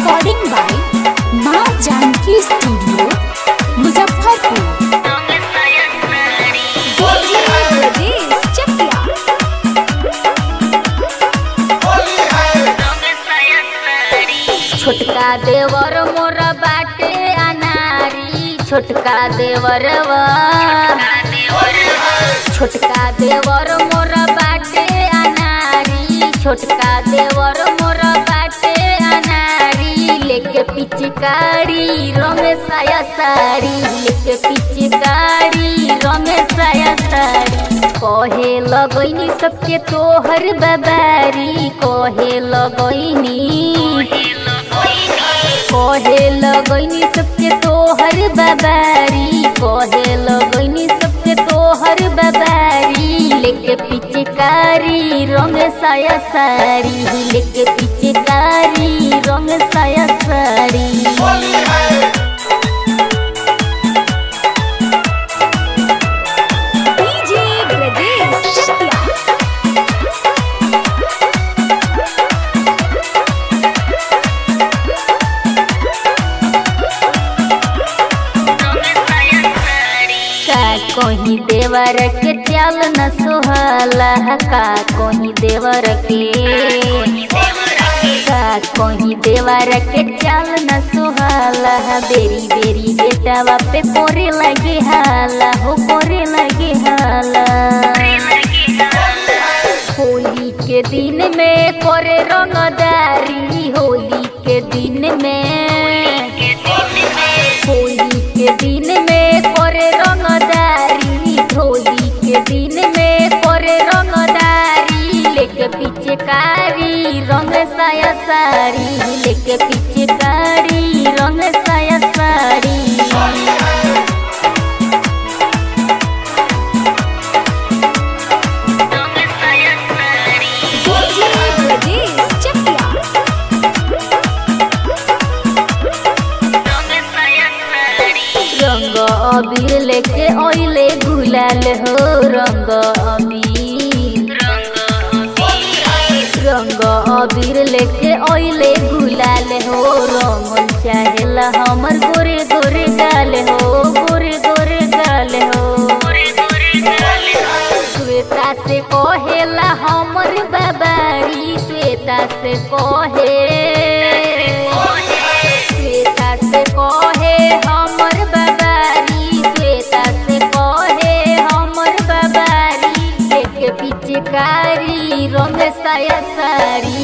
recording by माँ Janaki studio Muzaffarpur Brajesh Chakia छोटका देवर मोर बाटे अनारी छोटका देवरवा छोटका देवर मोर बाटे अनारी छोटका देवर मोर बाटे अनारी लेके पिचकारी रमेशाया साड़ी लेके पिचकारी रमेशाया साड़ी कहे लगैनी सबके तोहर बबारी कहे लगैनी कहे लगैनी सबके तोहर बबारी कहे लगैनी सबके तोहर बबारी लेके पिचकारी रंग साया साड़ी लेके पिचकारी रंग साया साड़ी डीजे ब्रजेश चकिया का कहीं देवर के चाल न सोहला का कहीं देवर के का कहीं देवर के चाल न सोहला बेरी बेरी बेटावा पे पोरे लगे हाला हो पोरे लगे हाला होली के दिन में करे रंगदारी होली के दिन में होली के दिन में करे रंगदारी होली के दिन में करे रंगदारी लेके पिचकारी रंग साया साड़ी लेके पिचकारी रंग साया साड़ी डीजे ब्रजेश चकिया रंग अबीर लेके ओइले गुलाल हो रंग अबीर रंग अबीर लेके ओइले गुलाल हो रंगल चाहेला हमर गोरे गोरे गाल हो गोरे गोरे गाल हो श्वेता से कहेला हमर बाबारी श्वेता से कहे श्वेता से कहे हमर बाबारी श्वेता से कहे हमर बाबारी लेके पिचकारी रंग साया साड़ी